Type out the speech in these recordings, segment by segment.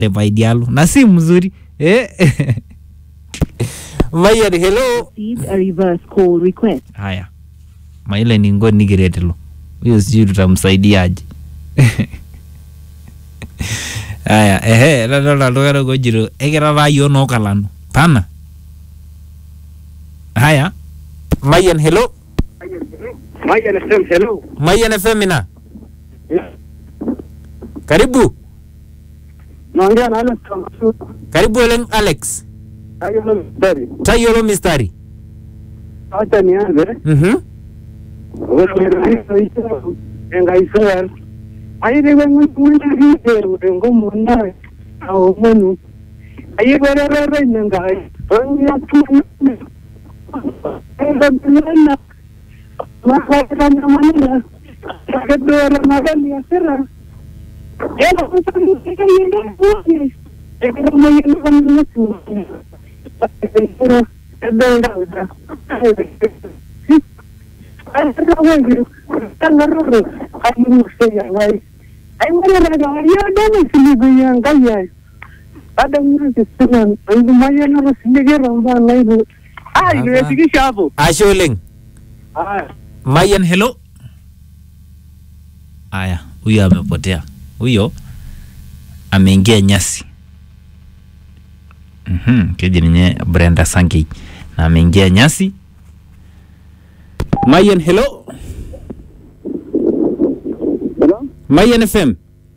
Vaidialo na si mzuri eh? Mayan, hello. received a reverse call request. Haya, maile ningo nigiretelo huyo, sijui tutamsaidiaje? Haya, ehe, nadolta iltung'anak ojito ekira taa yiok nookalanu pana. Haya, Mayan, hello. Mayan FM, hello. Mayan FM ina, karibu Naongea na Alex Kamsu. karibu oleng Alex, Hayo ndo mstari. tayiolo mistari. Acha nianze. Mhm. Ore hizo hizo engaisel. Ayi we mwenda hizo udengo munda. Au menu. Ayi we re re re ngai. Onya tu. Enda bila. Maka na manila. Sakadora magani asira. Ela kutaka kuyenda kuzi. Ekero mwenye kwa mtu. Ekero edenda uta. Ashe oleng. Mayan, hello. Aya, huyo amepotea. Huyo ameingia nyasi. Mhm, keji ninye Brenda Sankey na ameingia nyasi. Mayan, hello. Mayan FM.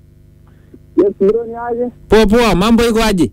Poa poa, mambo iko aje?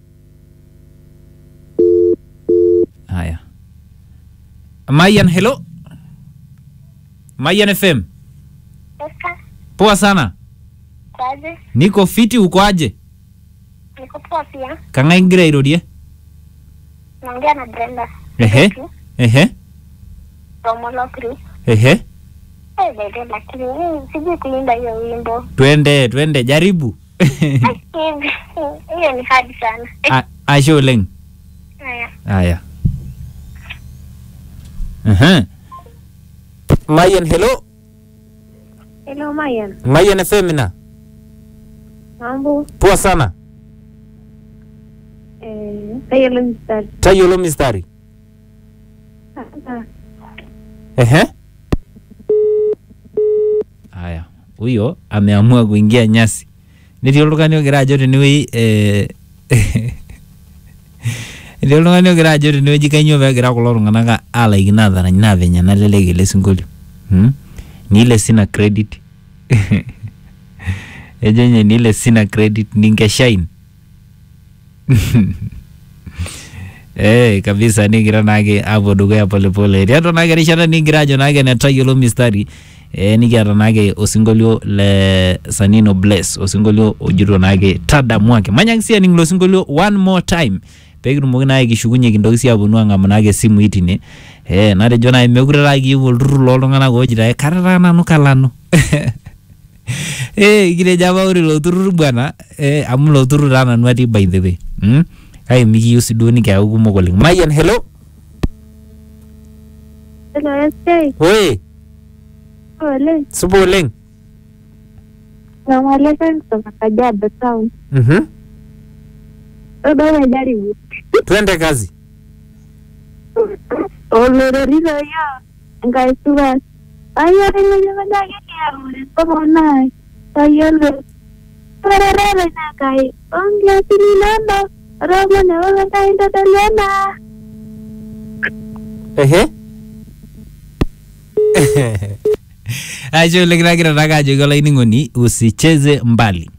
Haya. Mayan, hello. Mayan FM. Eka, Poa sana. kwaje? Niko fiti, uko aje? Niko poa pia. Kang'ae ngira airorie? Naongea na Brenda. Ehe. Ehe. Romolokri. Ehe. Eh, bebe, lakini mimi sijui kuimba hiyo wimbo. Twende, twende, jaribu. Hivi, Hiyo ni hadi sana. Eh, A- Ashe oleng. haya. Haya. Ehe. Mayan, hello. Hello, Mayan. Mayan FM na. Mambo. Poa sana. Eh, Taylor Mr. Tayiolo mistari. Ehe. Haya, huyo ameamua kuingia nyasi. Netii oltung'ani ogira ajo tenewueji eh, etii oltung'ani ogira ajo tenewueji kanyoo peegira kulo tung'anak alaikino atarany naa venye nalelek ele sinkolio hmm? ni ile sina credit ejo nye ni ile sina credit ningeshain Eh, kabisa nigira naake apuo dukuya polepole tiatua naake erishata nigira ajo naake netayiolo mistari eh, nikiata naake osinkolio le Sanino Bless osinkolio ojito naake tadamuake manyaki sii aning ilo sinkolio one more time pekitumoki naake kishukunye kintoki sii aponu ang'amu naake simui tine eh, natejo naai mekure taa kiyieu olturrur loltung'anak ojito ake kataa nanu kalanu eh, kitejo apa ore ilo turrur bwana eh, amu ilo turrur taa nanu atii by the way hmm? kake mikiyieu sii duo nikiaku kumok oleng Mayan hello Hello, SK. oe Ole. supa oleng Salamu alaikum kutoka Kajiado Town. Mhm. Bado umejaribu. twende kazi Olororito yo. Enkai supat. Ayiolo enyenyekaki kiamuri tomonai. Tayiolo. Orerere inakai. Onkiasini nano. Romo neokakai ntodoliana. ehe ashe oleng nagira naake ajoki olainining'oni usicheze mbali